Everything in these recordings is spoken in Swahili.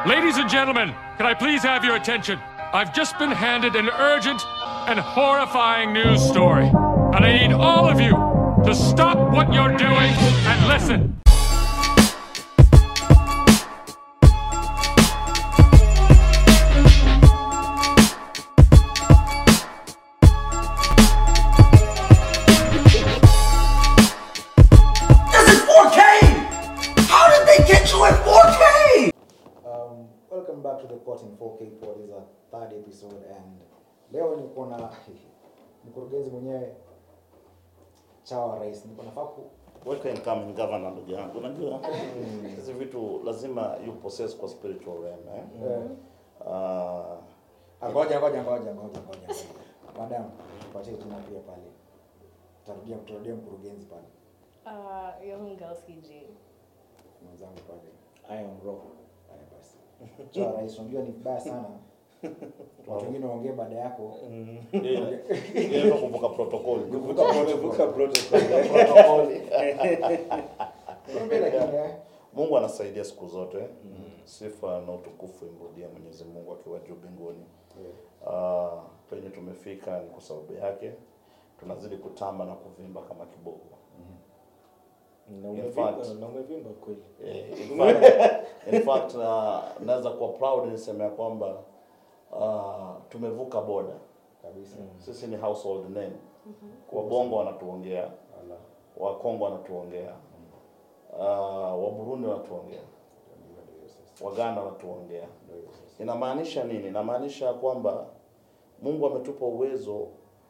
Ladies and gentlemen, can I please have your attention? I've just been handed an urgent and horrifying news story. And I need all of you to stop what you're doing and listen. This is 4K! How did they get you in 4K? Um, welcome back to the Court in 4K Pod. This is our third episode and leo niko na mkurugenzi mwenyewe chawa rais. Niko nafaa ku Welcome incoming governor ndugu yangu. Unajua hizi vitu lazima you possess kwa spiritual realm eh. eh, Uh, ah, ngoja ngoja ngoja ngoja ngoja. Madam, tupatie jina pia pale. Tarudia tutarudia mkurugenzi pale. Uh, young girls KG. Mwenzangu pale. I am raw. Haya basi. Chawa rais, unajua ni vibaya sana. Watu wengine waongee baada yako. yeye kuvuka protocol. Kuvuka protocol. Vuka protocol. Protocol. Kumbe lakini eh, Mungu anasaidia siku zote. Sifa na utukufu imrudie Mwenyezi Mungu akiwa juu mbinguni. Uh, penye tumefika ni kwa sababu yake. Tunazidi kutamba na kuvimba kama kibogo. Na In umevimba, fact- na umevimba kweli. Eh, in fact, in fact uh, naweza kuwa proud niseme ya kwamba uh, tumevuka boda. kabisa. Sisi ni household name. Wabongo wanatuongea, Ala. Wakongo wanatuongea, uh, Waburundi wanatuongea, Ndio hiyo sasa. Waganda wanatuongea. Ndio hiyo sasa. Inamaanisha nini? Inamaanisha ya kwamba Mungu ametupa uwezo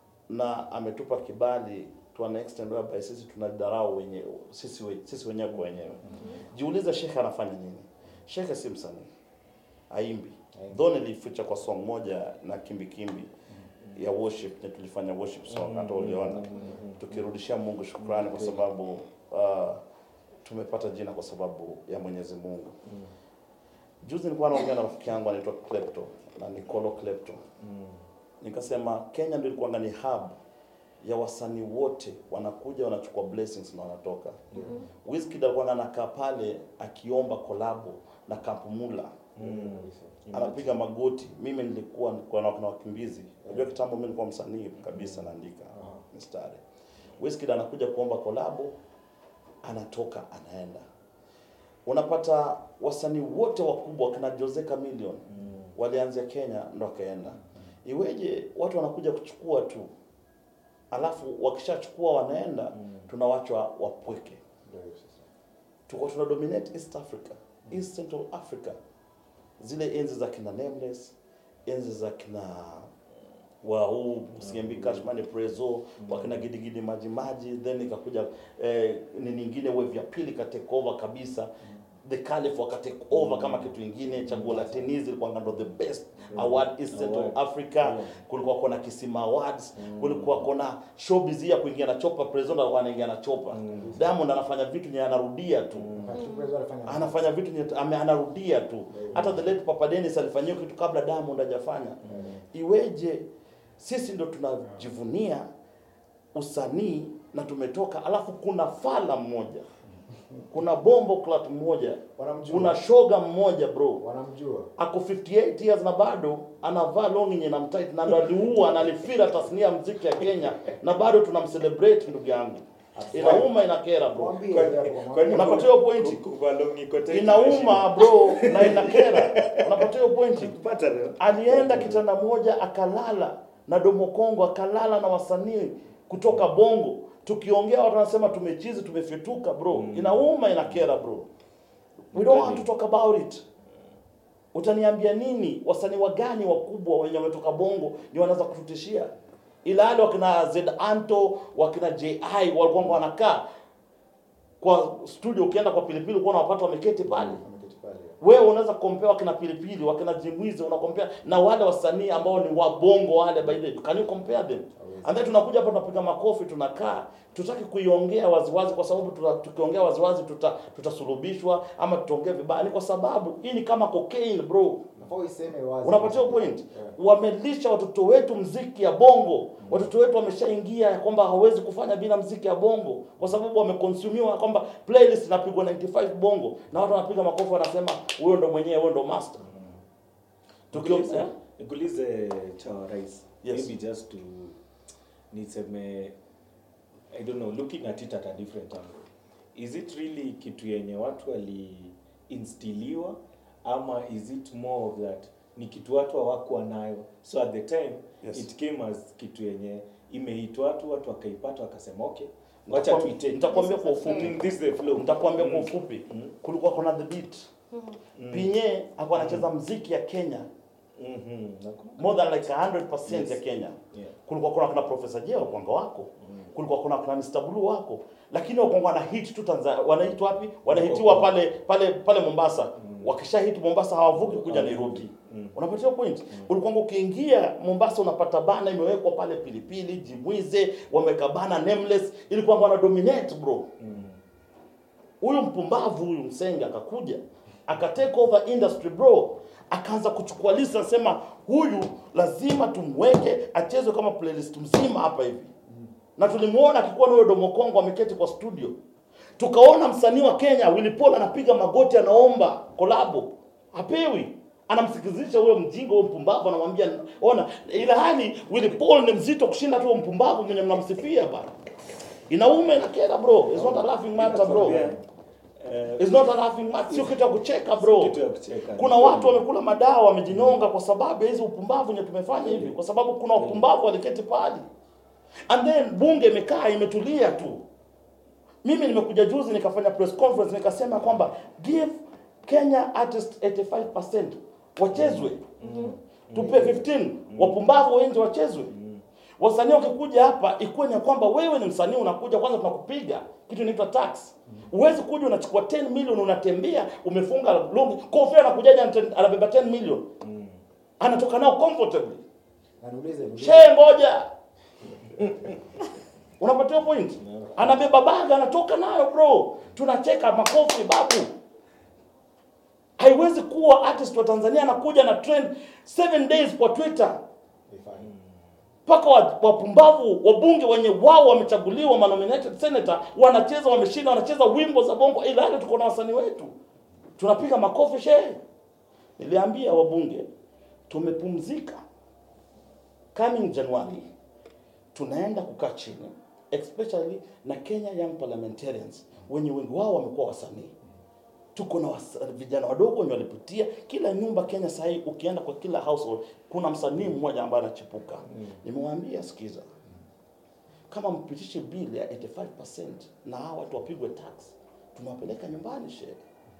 na ametupa kibali to an extent whereby sisi tunadharau wenye sisi, we, sisi wenyewe kwa wenyewe. Jiulize shekhe anafanya nini? Shekhe si msanii, aimbi. Though nilificha kwa song moja na kimbi kimbi ya worship, na tulifanya worship song hata uliona, tukirudishia Mungu shukrani kwa sababu uh, tumepata jina kwa sababu ya Mwenyezi Mungu. Juzi nilikuwa naongea na rafiki yangu anaitwa Klepto na Nicolo Klepto. Nikasema Kenya ndio ilikuwa ni hub ya wasanii wote wanakuja wanachukua blessings na wanatoka. Wizkid alikuwa anakaa pale akiomba kolabo na Kampumula. Anapiga magoti. Mimi nilikuwa nilikuwa na na wakimbizi. Unajua kitambo mimi nilikuwa msanii kabisa naandika mistari. Wizkid anakuja kuomba kolabo anatoka anaenda unapata wasanii wote wakubwa kina Jose Chameleone walianzia Kenya ndo wakaenda. Iweje watu wanakuja kuchukua tu, alafu wakishachukua wanaenda, tunawachwa wapweke. Ndio hiyo sasa. Tuko tuna dominate East Africa, East Central Africa, zile enzi za kina Nameless, enzi za kina wa huu Siembi Cashman Prezo wakina gidigidi maji maji, then ikakuja eh, ni nyingine wave ya pili ka take over kabisa the Caliph waka take over kama kitu ingine. Chaguo la Tennis ilikuwa ndo the best award East Central Award. Africa. Yeah. Kulikuwa kuna Kisima Awards, kulikuwa kuna showbiz ya kuingia na chopa, Prezo ndo alikuwa anaingia na chopa. Diamond anafanya vitu nye anarudia tu Wakati Prezo alifanya anafanya vitu nye, ame, anarudia tu. Hata the late Papa Dennis alifanyia kitu kabla Diamond hajafanya. Iweje sisi ndo tunajivunia usanii na tumetoka, alafu kuna fala mmoja, kuna bombo clat mmoja, Wanamjua. kuna shoga mmoja bro wanamjua. ako 58 years na bado anavaa long yenye namtight na ndo aliua na alifira tasnia ya muziki ya Kenya na bado tunamcelebrate ndugu yangu. Inauma inakera bro. Mwambie Kwani- hapo, kwani Unapata hiyo ku- pointi? ku- kuvaa longi kote Inauma bro na inakera. Unapata hiyo pointi? Pata leo. alienda kitanda moja akalala na Domo Kongo, akalala na wasanii kutoka Bongo. Tukiongea watu wanasema tumechizi, tumefituka bro. Inauma, inakera bro. We don't want to talk about it. Utaniambia nini? Wasanii wagani wakubwa wenye wametoka Bongo ni wanaweza kututishia? Ila wale wakina Z Anto, wakina JI walikuwa wanakaa kwa studio, ukienda kwa Pilipili uko unawapata wameketi pale Ameketi pale. wewe unaweza compare wakina pilipili wakina jimwizi una compare na wale wasanii ambao ni wabongo wale by the way can you compare them and then tunakuja hapa tunapiga makofi tunakaa tutaki kuiongea waziwazi kwa sababu tuta, tukiongea waziwazi tuta, tutasulubishwa ama tutaongea vibaya ni kwa sababu hii ni kama cocaine bro Unafaa uiseme wazi. unapatia point Yeah. wamelisha watoto wetu mziki ya bongo watoto wetu wameshaingia ya kwamba hawezi kufanya bila mziki ya bongo kwa sababu wamekonsumiwa kwamba playlist inapigwa 95 bongo na watu wanapiga makofi wanasema huyo ndo mwenyewe huyo ndo master Tukio- Nikuulize- eh? nikuulize chawa rais Yes. maybe just to niseme i don't know looking at it at a different angle is it really kitu yenye watu waliinstiliwa ama is it more of that ni kitu watu hawakuwa nayo so at the time Yes. it came as kitu yenye imeitwa watu watu wakaipata wakasema okay wacha Nitakwam- tuite nitakwambia kwa This is the ufupi Mm, this is the flow nitakwambia kwa Mm. ufupi Mm. kulikuwa kuna the beat pinye alikuwa anacheza mziki ya kenya Mhm. Nakumbuka. more than like 100% Yes. ya kenya Yeah. kulikuwa kuna kuna profesa jeo kwanga wako kulikuwa kuna kuna Mr. Blue wako lakini wakwanga wana hit tu Tanzania wanahit wapi wanahitiwa pale pale pale Mombasa wakisha hit Mombasa hawavuki kuja Nairobi unapatia point ulikuwa ukiingia Mombasa unapata bana imewekwa pale pilipili jimwize wameka bana nameless ilikuwa wana dominate bro huyu mpumbavu huyu msenge akakuja aka take over industry bro akaanza kuchukua list anasema huyu lazima tumweke achezwe kama playlist mzima hapa hivi na tulimuona akikuwa na huyo domo kongo ameketi kwa studio tukaona msanii wa kenya Willy Paul anapiga magoti anaomba kolabo hapewi anamsikizisha huyo mjinga huyo mpumbavu anamwambia ona ila hali Willy Paul ni mzito kushinda tu huyo mpumbavu mwenye mnamsifia bana inaume na kera bro it's not a laughing matter bro Nakwambia, eh, It's not a laughing matter, sio kitu ya kucheka bro. kitu ya kucheka. Kuna watu wamekula madawa wamejinyonga kwa sababu ya hizi upumbavu nye tumefanya hivi, kwa sababu kuna upumbavu waliketi pale, and then bunge imekaa imetulia tu. Mimi nimekuja juzi nikafanya press conference nikasema kwamba give Kenya artist 85% wachezwe, tupe 15 wapumbavu wengi wachezwe. Wasanii wakikuja hapa ikuwe ni ya kwamba wewe ni msanii unakuja kwanza tunakupiga kitu inaitwa tax. Huwezi kuja unachukua 10 million unatembea umefunga longi. Kofi anakujaje anate- anabeba 10 million. Anatoka nao comfortably. Na niulize niulize. She ngoja. Unapatia point? Anabeba baga anatoka nayo bro. Tunacheka makofi babu. Haiwezi kuwa artist wa Tanzania anakuja na trend 7 days kwa Twitter Ifanye. mpaka wa- wapumbavu wabunge wenye wao wamechaguliwa manominated senator wanacheza wameshinda wanacheza wimbo za bongo ila hali tuko na wasanii wetu tunapiga makofi shehe niliambia wabunge tumepumzika coming january tunaenda kukaa chini especially na kenya young parliamentarians wenye wengi wao wamekuwa wasanii tuko na wasa- vijana wadogo wenye walipitia kila nyumba Kenya sahii, ukienda kwa kila household kuna msanii mmoja ambaye anachipuka. Nimewaambia sikiza, kama mpitishe bili ya 85% na hawa watu wapigwe tax, tunawapeleka nyumbani shehe.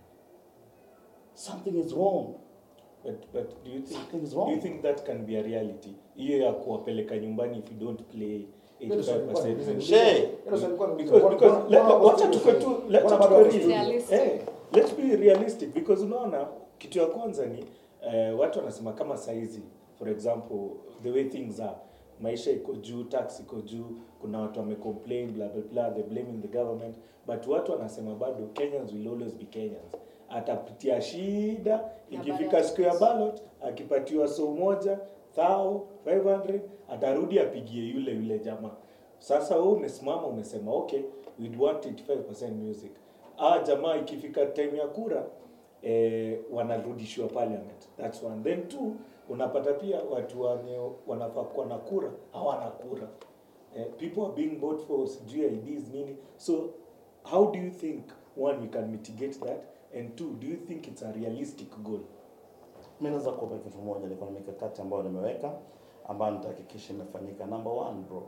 Something is wrong. But, but do you think Something is do wrong. you think that can be a reality? Hiyo ya kuwapeleka nyumbani if you don't play Hilo swali lilikuwa 85%. niulize- Shey. hilo swali lilikuwa niulize. Because because Mbona- let- mbona wako wacha studio tukue sasa? tu let's Mbona bado tukue wako real. studio? Realistic. Eh, let's be realistic because unaona kitu ya kwanza ni eh, watu wanasema kama saizi for example the way things are maisha iko juu tax iko juu kuna watu wamecomplain blah blah blah they blaming the government but watu wanasema bado Kenyans will always be Kenyans atapitia shida ikifika ballot. siku ya ballot akipatiwa so moja thao 500 atarudi apigie yule yule jamaa sasa wewe umesimama umesema okay we'd want 85% music ah jamaa ikifika time ya kura eh, wanarudishiwa parliament that's one then two unapata pia watu wenye wanafaa kuwa na kura hawana kura eh, people are being bought for sijui IDs nini so how do you think one we can mitigate that and two do you think it's a realistic goal Mimi naweza kupa kitu moja, niko na mikakati ambayo nimeweka ambayo nitahakikisha imefanyika. Number one bro,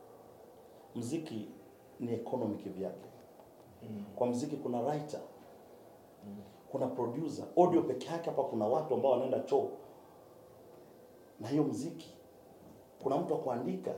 mziki ni economy kivyake. Kwa mziki kuna writer, kuna producer. Audio peke yake hapa kuna watu ambao wanaenda choo na hiyo mziki. Kuna mtu wa kuandika,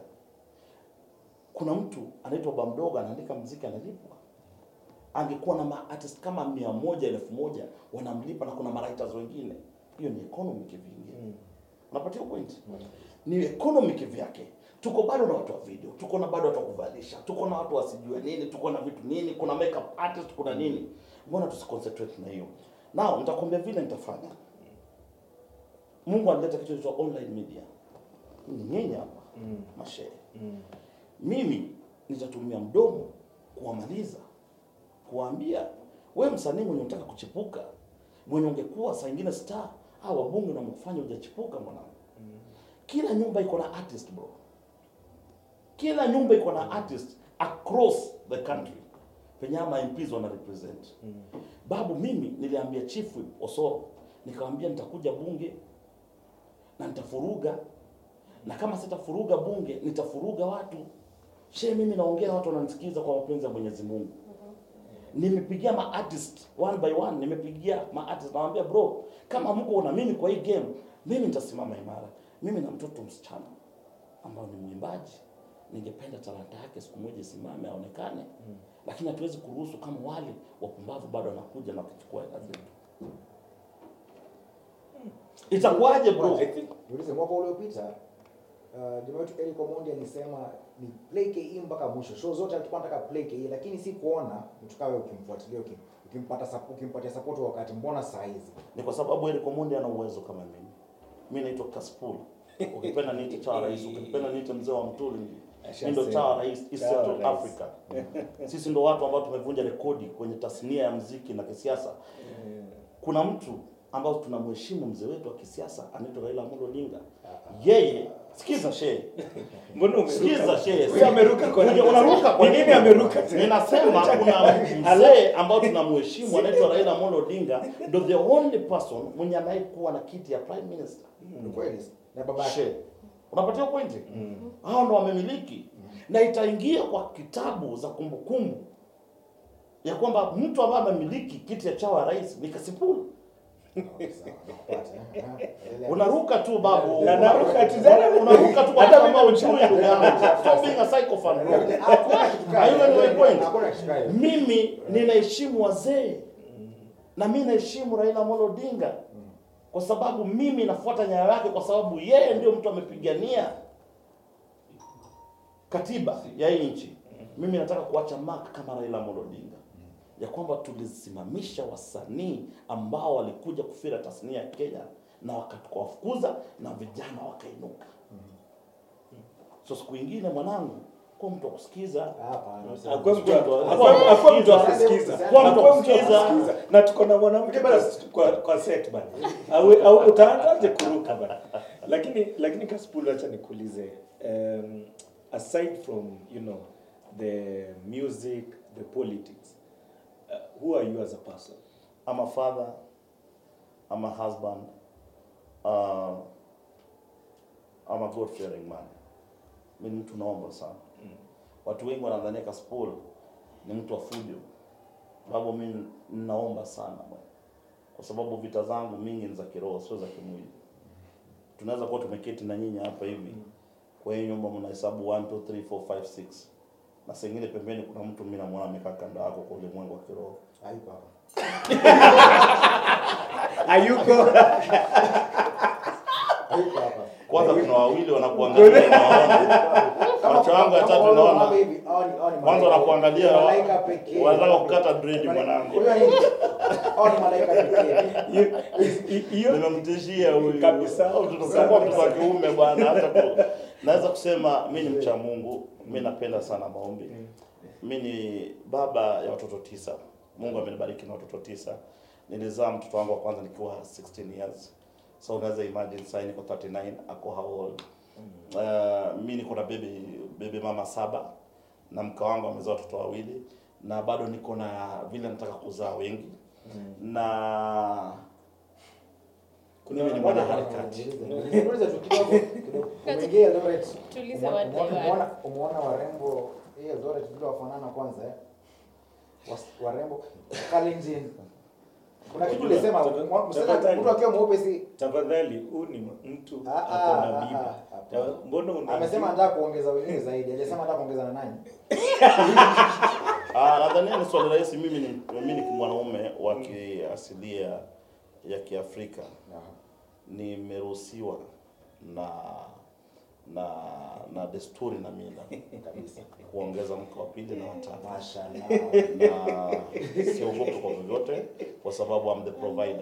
kuna mtu anaitwa Bamdogo anaandika mziki analipwa. Angekuwa na maartist kama mia moja elfu moja wanamlipa, na kuna mawriters wengine. Hiyo ni economy kivingi. Unapatia point? Ni economy kivyake. Tuko bado na watu wa video, tuko na bado watu wa kuvalisha, tuko na watu wasijue nini, tuko na vitu nini, kuna makeup artist, kuna nini. Mbona tusiconcentrate na hiyo? Now nitakwambia vile nitafanya. Mungu analeta kitu cha online media. Ni nyinyi hapa Mm. mashehe. Mm. Mimi nitatumia mdomo kuwamaliza, kuwaambia we msanii mwenye unataka kuchipuka, mwenye ungekuwa saa ingine star au wabunge na mkufanya hujachipuka mwanangu. Kila nyumba iko na artist bro, kila nyumba iko na artist across the country penye ama MPs wana represent. Babu, mimi niliambia Chief Whip Osoro, nikamwambia nitakuja bunge na nitafuruga, na kama sitafuruga bunge nitafuruga watu. She, mimi naongea, watu wananisikiza kwa mapenzi ya Mwenyezi Mungu. Nimepigia ma artist one by one, nimepigia ma artist nawaambia, bro, kama mko na mimi kwa hii game, mimi nitasimama imara. Mimi na mtoto msichana ambao ni mwimbaji, ningependa talanta yake siku moja isimame aonekane, lakini hatuwezi kuruhusu kama wale wapumbavu bado wanakuja na kuchukua hela zetu. Itakuwaje bro? I think Niulize, mwaka uliopita uh, jamaa wetu Eric Omondi alisema ni play KE mpaka mwisho. Show zote alikuwa anataka play KE, lakini si kuona mtu kawe ukimfuatilia ukim, ukimpata support, ukimpatia support wakati mbona saa hizi Ni kwa sababu Eric Omondi ana uwezo kama mimi. Mimi naitwa Kaspul. Ukipenda niite chawa rais, ukipenda niite mzee wa Mtuli. Mimi ndo chawa rais East Chawa Central rais. Africa. Sisi ndo watu ambao tumevunja rekodi kwenye tasnia ya mziki na kisiasa. Kuna mtu ambao tunamheshimu mzee wetu wa kisiasa anaitwa Raila Amolo Odinga. Yeye sikiza shehe. mbona umeruka? Sikiza shehe. Wewe ameruka kwa Unaja- nini? unaruka kwa Ni nini nini? ameruka tena? Ninasema kuna mzee ambao tunamheshimu anaitwa Raila Amolo Odinga ndo the only person mwenye anayekuwa na kiti ya prime minister. ni kweli na baba yake She. Unapatia pointi? Hao ndo wamemiliki na itaingia kwa kitabu za kumbukumbu ya kwamba mtu ambaye amemiliki kiti ya chawa ya rais ni Kasipul. Okay, sawa, nakupata, eh. Ah, endelea. Unaruka tu babu. Na naruka tu. Una- Unaruka tu kwa Hata watu ambao mimi ujui ndugu yangu. Stop being a psychophone bro. Hakuna kitu kama Are you hiyo. on my point? Hakuna kitu kama hiyo. Mimi ninaheshimu wazee na mimi naheshimu Raila Amolo Odinga kwa sababu mimi nafuata nyayo yake, kwa sababu yeye ndio mtu amepigania katiba ya hii nchi. Mimi nataka kuacha mark kama Raila Amolo Odinga ya kwamba tulisimamisha wasanii ambao walikuja kufira tasnia ya Kenya na wakatukawafukuza na vijana wakainuka. So siku ingine mwanangu, kwa mtu wa kusikiza Hapana. Hakuwa mtu Hakuwa hakuwa- hakuwa mtu mtu akusikiza. Hakuwa mtu Hakuwa mtu akusikiza. akusikiza. Na tuko na mwanamke bana kwa kwa set bana. Au au utaanzaje kuruka bana? Lakini lakini Kasipul acha nikuulize. Um, aside from, you know, the music, the politics, uh, who are you as a person? I'm a father, I'm a husband, uh, I'm a God fearing man. Mimi ni mtu naomba sana. Watu wengi wanadhania Kasipul ni mtu wa fujo. Sababu mimi ninaomba sana bwana. Kwa sababu vita zangu mingi ni za kiroho, sio za kimwili. Tunaweza kuwa tumeketi na nyinyi hapa hivi. Kwa hiyo nyumba mnahesabu 1 2 3 4 5 6. Na sengine pembeni kuna mtu mimi namuona amekaa kando yako kwa ulimwengu wa kiroho. Hayuko hapa. Ayuko Hayuko hapa. Kwanza kuna wawili wanakuangalia naona. Macho yangu ya tatu naona. Kwanza wanakuangalia malaika pekee. wanataka kukata dread mwanangu. Unajua nini? Hao ni malaika pekee. You- you- Nimemtishia huyu. Kabisa. Au tutakuwa mtoto wa kiume bwana hata ku, naweza kusema mimi ni mcha Mungu, mimi napenda sana maombi. Mimi ni baba ya watoto tisa. Mungu amenibariki na watoto tisa. Nilizaa mtoto wangu wa kwanza nikiwa 16 years. So unaweza imagine sasa niko 39 ako how old? Uh, mimi niko na baby baby mama saba na mke wangu amezaa watoto wawili na bado niko na vile nataka kuzaa wengi na mimi ni mwanaharakati. Niulize tu kidogo kidogo. Umeingia Eldoret. Tuulize umeona- what they umeona- were. umeona- Umeona warembo hii Eldoret vile wafanana kwanza eh? Was- Warembo Kalenjin. Kuna kitu Unajua, ulisema tafadhali- mwa- msichana tafadhali. mtu akiwa mweupe si tafadhali huu ni mtu Ah, ako ah, na ah, bibi. ah, hapana. Ta- Mbona una amesema anataka kuongeza wengine zaidi. Hajasema anataka kuongeza na nani? Ah, nadhani ni swali rahisi. Mimi ni mimi ni mwanaume wa kiasilia ya Kiafrika, nimeruhusiwa na na na desturi na mila Kabisa. kuongeza mke wa pili na watatu, Mashallah. na siogopi kwa vyovyote, kwa sababu I'm the provider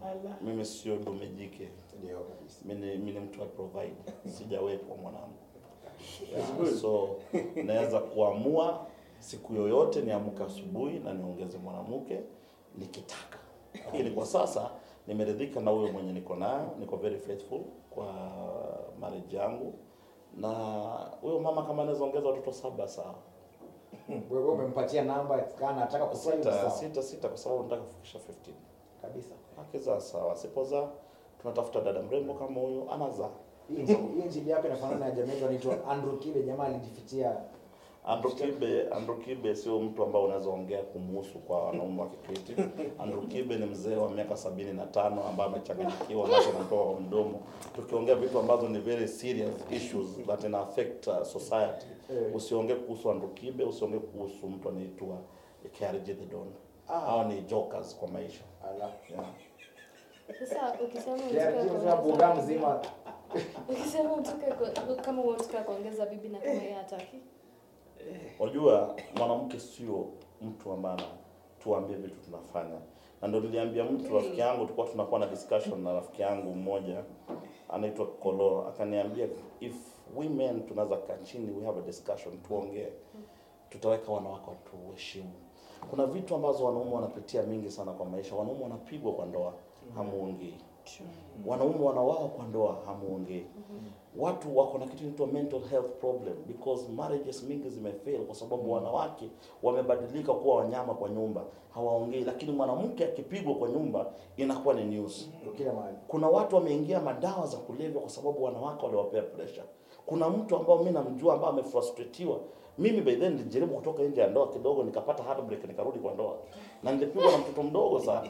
Ala. mimi sio dume jike Ndio kabisa. mimi ni- mimi ni mtu wa provide sijawekwa mwanangu yeah, so naweza kuamua siku yoyote niamke asubuhi na niongeze mwanamke nikitaka lakini kwa sasa nimeridhika na huyo mwenye niko nayo niko very faithful kwa marriage yangu na huyo mama kama anaweza ongeza watoto saba sawa Wewe umempatia namba kana anataka kufanya sita sawa. sita sita kwa sababu nataka kufikisha 15 Kabisa. akizaa sawa asipozaa tunatafuta dada mrembo kama huyo anazaa Hii injili- hii injili yako inafanana na jamaa yetu anaitwa Andrew Kibe, jamaa alijifichia Andrew Kibe, Andrew Kibe sio mtu ambao unaweza ongea kumuhusu kwa wanaume wa Kikristo. Andrew Kibe ni mzee wa miaka sabini na tano ambaye amechanganyikiwa macho yanatoka kwa mdomo. Tukiongea vitu ambazo ni very serious issues that ina affect uh, society. Eh. Usiongee kuhusu Andrew Kibe, usiongee kuhusu mtu anaitwa KRG the Don. Hao ni jokers kwa maisha. ala. Yeah. Sasa ukisema Yeah, unataka hiyo sasa buga kuongeza- mzima. ukisema unataka ku- kama unataka kuongeza bibi na kama yeye hataki. Unajua mwanamke sio mtu ambaye tuambie vitu tunafanya, na ndio niliambia mtu rafiki yangu, tulikuwa tunakuwa na discussion na rafiki yangu mmoja anaitwa Kolo, akaniambia if women tunaweza kaa chini, we have a discussion, tuongee, tutaweka wanawake watuheshimu. Kuna vitu ambazo wanaume wanapitia mingi sana kwa maisha. Wanaume wanapigwa kwa ndoa, hamuongei. Wanaume wanawao kwa ndoa, hamuongei. Watu wako na kitu inaitwa mental health problem because marriages mingi zimefail kwa sababu wanawake wamebadilika kuwa wanyama kwa nyumba, hawaongei. Lakini mwanamke akipigwa kwa nyumba inakuwa ni news. Kila mahali. Kuna watu wameingia madawa za kulevya kwa sababu wanawake waliwapea pressure. Kuna mtu ambao mimi namjua ambaye amefrustratiwa. Mimi by then nilijaribu kutoka nje ya ndoa kidogo, nikapata heartbreak, nikarudi kwa ndoa na nilipigwa na mtoto mdogo sana.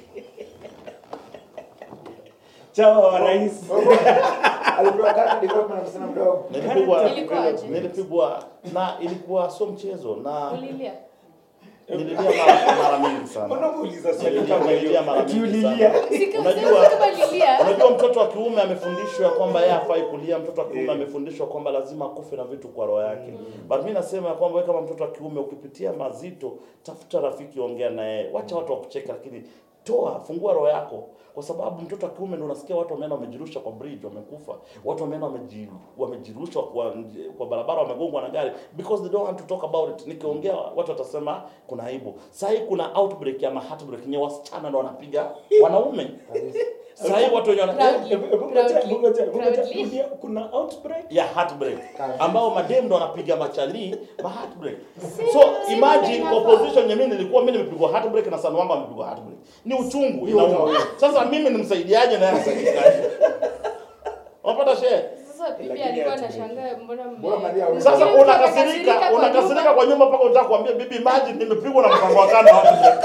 Chawa wa rais. Alipewa character development na msichana mdogo. Nilipigwa Ilikuwaje? nilipigwa na ilikuwa sio mchezo na Ulilia. nililia mara, mara mingi sana. Mbona muuliza swali Nililia, kama nililia hiyo? mara Ati mingi ulilia. sana. Sika- Unajua- sasa kama lilia. Unajua mtoto wa kiume amefundishwa kwamba yeye hafai kulia. Mtoto wa kiume amefundishwa kwamba lazima akufe na vitu kwa roho yake. But mimi nasema ya kwamba wewe kama mtoto wa kiume ukipitia mazito, tafuta rafiki, ongea naye, wacha watu wakucheka, lakini toa, fungua roho yako, kwa sababu mtoto wa kiume ndio unasikia watu wameenda wamejirusha kwa bridge, wamekufa, watu wameenda wameji- wamejirusha kwa, kwa barabara, wamegongwa na gari because they don't want to talk about it. Nikiongea watu watasema kuna aibu. Sasa hii kuna outbreak ama heartbreak, nye wasichana ndio wanapiga wanaume. Sasa hii watu wenye wana Proudly. Hebu- hebu ngoja, Proudly. hebu ngoja, hebu ngoja. Proudly. Rudia, Kuna outbreak. ya heartbreak ambao madem ndo wanapiga machali ma heartbreak Si- so si imagine ndio kwa inafaa. position yenyewe nilikuwa mimi nimepigwa heartbreak na sana wangu amepigwa heartbreak ni uchungu Hiyo inauma ndio. sasa mimi nimsaidiaje na yeye asaidikaje unapata share Sasa bibi Lakini alikuwa ati- anashangaa mbona mme- Mbona mnalia wewe? sasa Mke unakasirika kwa unakasirika nyumba. kwa nyumba mpaka unataka kuambia bibi imagine nimepigwa na mpango wa kando heartbreak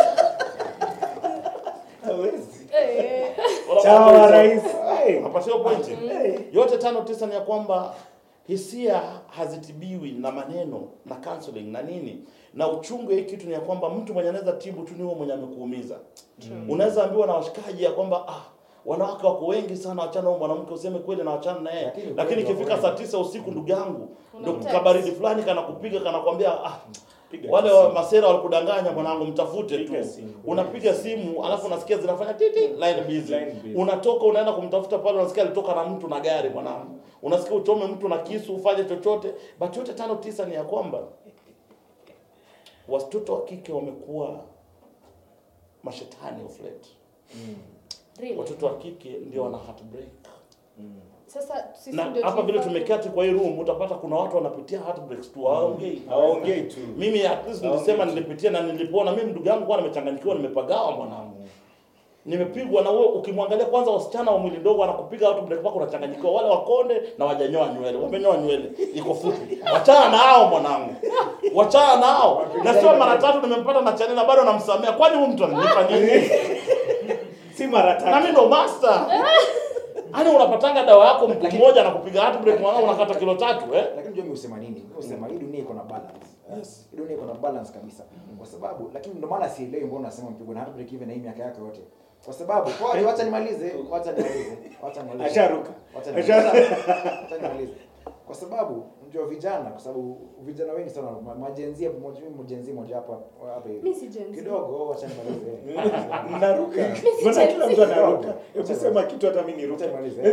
Hawezi. Eh. Chawa wa rais. Hey. Unapatiwa pointi. Hey. Yote tano tisa ni ya kwamba hisia hazitibiwi na maneno na counseling na nini na uchungu ya hii kitu ni ya kwamba mtu mwenye anaweza tibu tu ni huyo mwenye amekuumiza. Unaweza ambiwa na washikaji ya kwamba ah, wanawake wako wengi sana, wachana huyo mwanamke, useme kweli na wachana na yeye, Lakini lakini kweli ikifika wako saa wengi. tisa usiku, ndugu yangu, ndio Unamtext. kabaridi fulani kanakupiga kanakwambia ah, Piga wale simu. wa masera walikudanganya mwanangu, mtafute tu. Piga simu. Unapiga simu alafu unasikia zinafanya titi, line busy. Line busy. Unatoka unaenda kumtafuta pale, unasikia alitoka na mtu na gari mwanangu, unasikia uchome mtu na kisu, ufanye chochote. But yote tano tisa ni ya kwamba watoto wa kike wamekuwa mashetani of late. Really? Watoto wa kike ndio wana heartbreak Sasa sisi na ndio hapa vile tunafaa- tumeketi kwa hii room, utapata kuna watu wanapitia heartbreaks tu, hawaongei Hawaongei tu. mimi at least nilisema nilipitia na nilipona. Mimi ndugu yangu kwa nimechanganyikiwa, nimepagawa mwanangu, nimepigwa na wewe. Ukimwangalia kwanza, wasichana wa mwili ndogo anakupiga watu break pako, unachanganyikiwa. Wale wakonde na wajanyoa nywele, wamenyoa nywele iko fupi, wachana na hao mwanangu, wachana na hao. Na sio mara tatu nimempata na chanela bado namsamea, kwani huyu mtu ananipa nini? Si mara na tatu. mimi ndo master. Yaani unapatanga dawa yako mtu mmoja anakupiga heart break mwanangu, unakata kilo tatu eh? lakini unajua mimi husema nini? Mimi husema hii dunia iko na balance. Yes. Hii dunia iko na balance kabisa. Kwa sababu lakini ndio maana sielewi mbona unasema mpigwa na heartbreak hivi na hii miaka yake yote. Kwa sababu kwa wacha nimalize, wacha nimalize, wacha nimalize. Asharuka. Wacha nimalize. Asharuka. Wacha nimalize. kwa sababu unajua vijana kwa sababu vijana wengi sana ma- majenzia moja mimi mjenzi moja hapa hapa hivi Mi si Gen Z. kidogo acha nimalize Mnaruka. si Mbona Gen kila Z. mtu anaruka? Hebu sema kitu hata mimi acha niruke. nimalize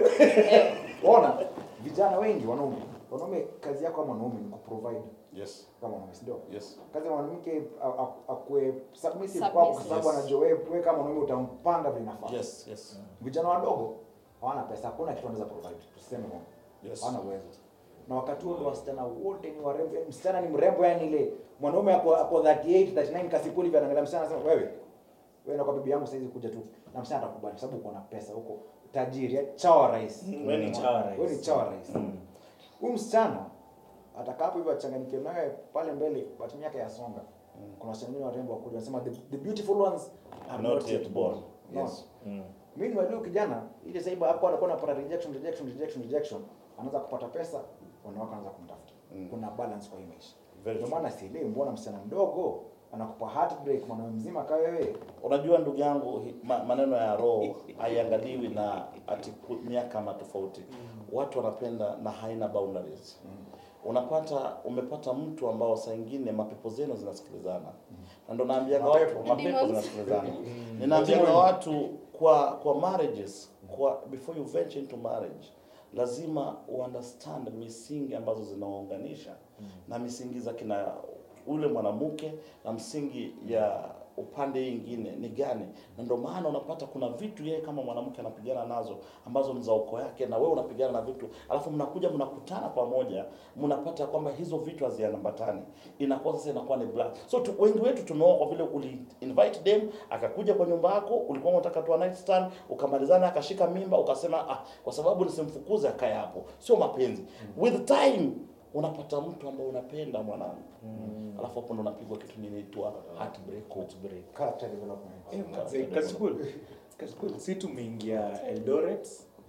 ona vijana wengi wanaume wanaume kazi yako kama mwanaume ni kuprovide Yes. kama mwanaume si ndio Yes. kazi ya mwanamke a- a- akue submissive Submissive. kwako kwa sababu Yes. anajua wewe wewe kama mwanaume utampanga vile inafaa Yes. Yes. vijana wadogo hawana pesa hakuna kitu wanaweza provide tuseme hivyo Yes. hawana uwezo na wakati huo ndo wasichana wote ni warembo yani msichana ni mrembo yani ile mwanaume ako ako 38 39 kasipuli hivi anaangalia msichana anasema wewe wewe na kwa bibi yangu saizi kuja tu na msichana atakubali kwa sababu uko na pesa huko tajiri eh, chawa rais Wewe ni chawa rais. wewe ni chawa rais huyu msichana atakapo hivyo achanganyikiwe nawe pale mbele watu miaka yasonga kuna wasichana wengine warembo wakuja wanasema the, the beautiful ones are not, yet born no. Yes. Meanwhile huyu kijana ile sasa hivi hapo anakuwa anapata rejection rejection rejection rejection anaanza kupata pesa wanawake wanaanza kumtafuta. Mm. Kuna balance kwa hii maisha. Very Ndio true. maana sielewi mbona msichana mdogo anakupa heartbreak mwanaume mzima kama wewe. Unajua ndugu yangu, hi- ma, maneno ya roho haiangaliwi na ati ku- miaka ama tofauti. Watu wanapenda na haina boundaries. Unapata umepata mtu ambao saa ingine mapepo zenu zinasikilizana, na ndo naambianga watu mapepo Demons. zinasikilizana. Ninaambianga watu kwa kwa marriages, kwa before you venture into marriage lazima uunderstand misingi ambazo zinaunganisha na misingi za kina ule mwanamke na msingi ya upande ingine ni gani, na ndio maana unapata kuna vitu yeye kama mwanamke anapigana nazo ambazo ni za ukoo yake, na wewe unapigana na vitu, alafu mnakuja mnakutana pamoja, mnapata kwamba hizo vitu haziambatani, inakuwa sasa inakuwa ni black. So tu, wengi wetu tumeoa kwa vile uli invite them, akakuja kwa nyumba yako, ulikuwa unataka tu a night stand, ukamalizana, akashika mimba, ukasema ah, kwa sababu nisimfukuze akae hapo, sio mapenzi. With time unapata mtu ambao unapenda mwanamke alafu hapo ndo unapigwa kitu inaitwa heartbreak. heartbreak. Character development. Eh, manze, Kasipul. Kasipul, si tumeingia Eldoret.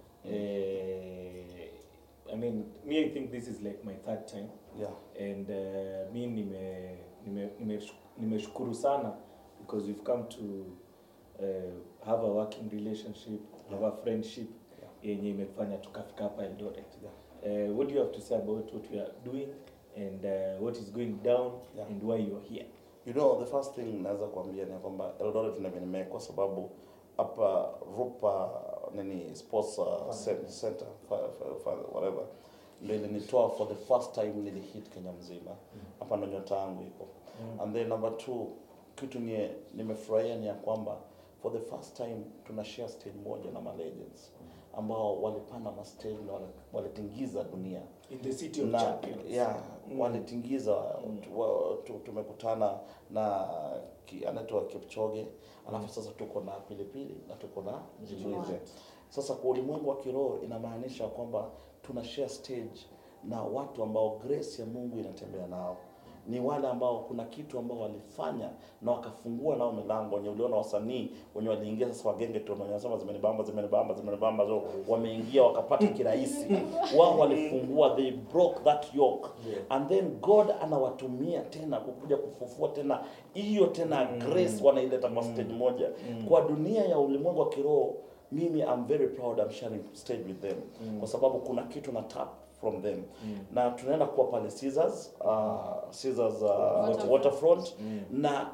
Eh, I mean, me I think this is like my third time. Yeah. and uh, mi nime nime nime- nimeshukuru sana because we've come to uh, have a working relationship have a friendship yenye imefanya tukafika hapa Eldoret uh, what do you have to say about what we are doing and uh, what is going down Yeah. and why you are here You know, the first thing naweza kuambia ni kwamba Eldoret nime kwa sababu hapa Rupa nini sports uh, cen- center fa- fa- fa- whatever ndio ilinitoa for the first time nilihit Kenya mzima hapa ndo nyota yangu iko and then number two kitu nie nimefurahia ni ya kwamba for the first time tuna share stage moja na ma legends ambao walipanda ma stage na wale- walitingiza dunia in the city of na champions yeah, Mm. walitingiza tu- wa- tu- tumekutana na ki- anaitwa Kipchoge alafu sasa tuko na pilipili na tuko na Jimwize. Sasa kwa ulimwengu wa kiroho inamaanisha kwamba tuna share stage na watu ambao grace ya Mungu inatembea nao ni wale ambao kuna kitu ambao walifanya na wakafungua nao milango wenye uliona wasanii wenye waliingia sasa wagenge tu wenye wanasema zimenibamba zimenibamba zimenibamba so wameingia wakapata kirahisi wao walifungua they broke that yoke and then God anawatumia tena kukuja kufufua tena hiyo tena grace wanaileta kwa stage moja kwa dunia ya ulimwengu wa kiroho mimi I'm very proud I'm sharing stage with them kwa sababu kuna kitu na tap from them na tunaenda kuwa pale Caesars uh, Caesars uh, Waterfront. waterfront na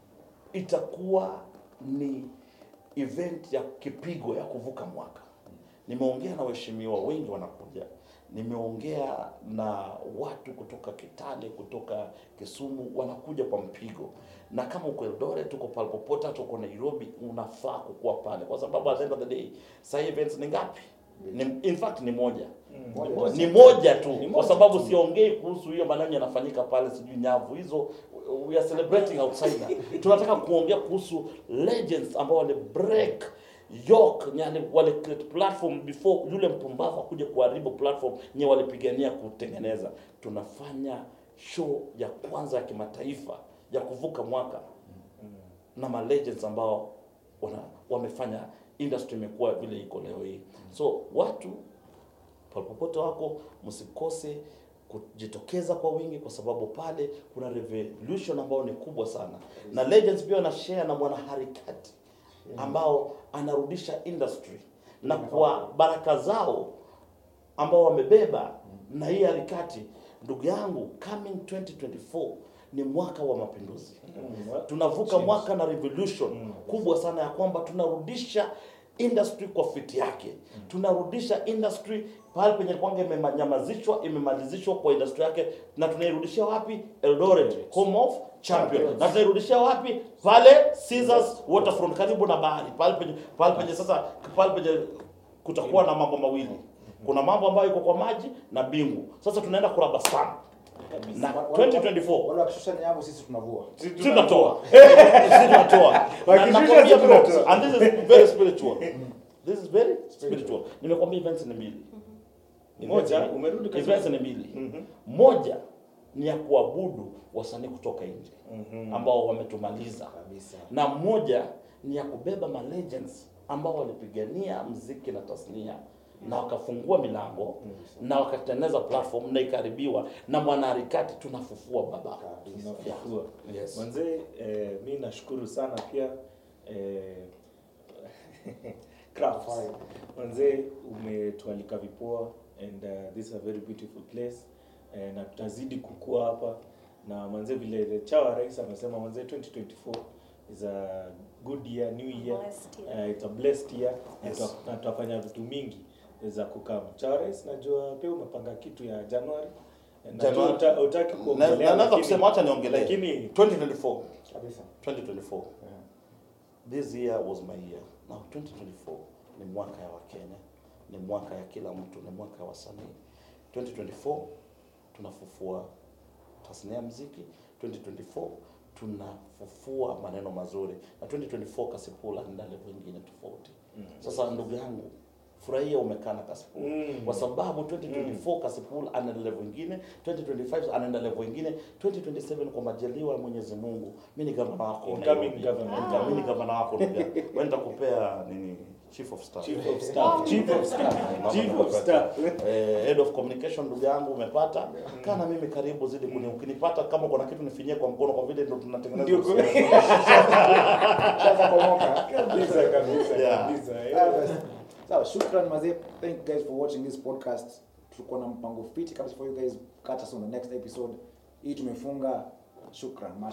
itakuwa ni event ya kipigo ya kuvuka mwaka. Nimeongea na waheshimiwa wengi wanakuja, nimeongea na watu kutoka Kitale, kutoka Kisumu, wanakuja kwa mpigo, na kama uko Eldoret, uko pale popote, hata uko Nairobi, unafaa kukuwa pale, kwa sababu at the end of the day, sasa events ni ngapi? Ni, in fact ni moja Moja. ni moja tu Ni kwa moja sababu tu. siongei kuhusu hiyo maneno yanafanyika pale sijui nyavu hizo we are celebrating outsider tunataka kuongea kuhusu legends ambao wale break yok yani wale create platform before yule mpumbavu akuje kuharibu platform nye walipigania kutengeneza tunafanya show ya kwanza ya kimataifa ya kuvuka mwaka na ma legends ambao wana, wamefanya industry imekuwa vile iko leo hii so watu popote wako msikose kujitokeza kwa wingi kwa sababu pale kuna revolution ambayo ni kubwa sana na legends pia wana share na mwanaharakati ambao anarudisha industry na kwa baraka zao ambao wamebeba na hii harakati ndugu yangu coming 2024 ni mwaka wa mapinduzi tunavuka Change. mwaka na revolution kubwa sana ya kwamba tunarudisha industry kwa fiti yake tunarudisha industry pale penye kwanga imemanyamazishwa imemalizishwa kwa industry yake na tunairudishia wapi eldoret home of champion na tunairudishia wapi pale Caesars waterfront karibu na bahari pale penye pale penye sasa pale penye kutakuwa na mambo mawili kuna mambo ambayo iko kwa maji na bingu sasa tunaenda kuraba stamp na Wa- wa- 2024 wale wakishusha nyavu sisi tunavua sisi tunatoa sisi tunatoa Na Wakishusha nakwambia sisi bro, tunatoa. and this is very spiritual this is very spiritual nimekwambia events ni mbili Moja, Events ni- umerudi katika- events ni mbili moja ni ya kuabudu wasanii kutoka nje ambao wametumaliza kabisa na moja ni ya kubeba ma legends ambao walipigania mziki na tasnia na wakafungua milango na wakatengeneza platform na ikaribiwa na mwanaharakati tunafufua baba tunafufua Yes. manzee eh, mi nashukuru sana pia eh, Crafts. Fine. manzee umetualika vipoa and uh, this is a very beautiful place eh, na tutazidi kukua hapa na manzee vile chawa rais amesema manzee 2024 is a good year new year Blessed year. uh, it's a blessed year na Yes. tuta- na tutafanya vitu mingi za kukam chawa rais najua pia umepanga kitu ya januari Najua Januari. uta- utaki Na- kuongelea, na- naweza lakini- kusema wacha niongelee lakini 2024 kabisa 2024 this year was my year now 2024 ni mwaka ya wakenya ni mwaka ya kila mtu ni mwaka ya wasanii 2024 tunafufua tasnia ya mziki 2024 tunafufua maneno mazuri na 2024 kasipula nda level ingine tofauti sasa ndugu yangu furahia umekaa na kasipula Mm. kwa sababu 2024 kasipula anaenda level ingine 2025 anaenda level ingine 2027 kwa majaliwa ya mwenyezi mungu mi ni gavana wako Incoming Nairobi. governor. Incoming- mi ni gavana wako ndugu yangu. Wewe nitakupea nini chief of staff Chief of staff, chief of staff, chief of staff. Eh, head of communication ndugu yangu umepata kana mimi karibu zidi kuni ukinipata kama kuna kitu nifinyie kwa mkono kwa vile ndo tunatengeneza Ndio. uhusiano. Shaza komoka Kabisa, kabisa, Yeah. kabisa, eh. Ah, basi. sawa shukran mazee thank you guys for watching this podcast tulikuwa na mpango fiti kabisa for you guys catch us on the next episode hii tumefunga shukran Masha.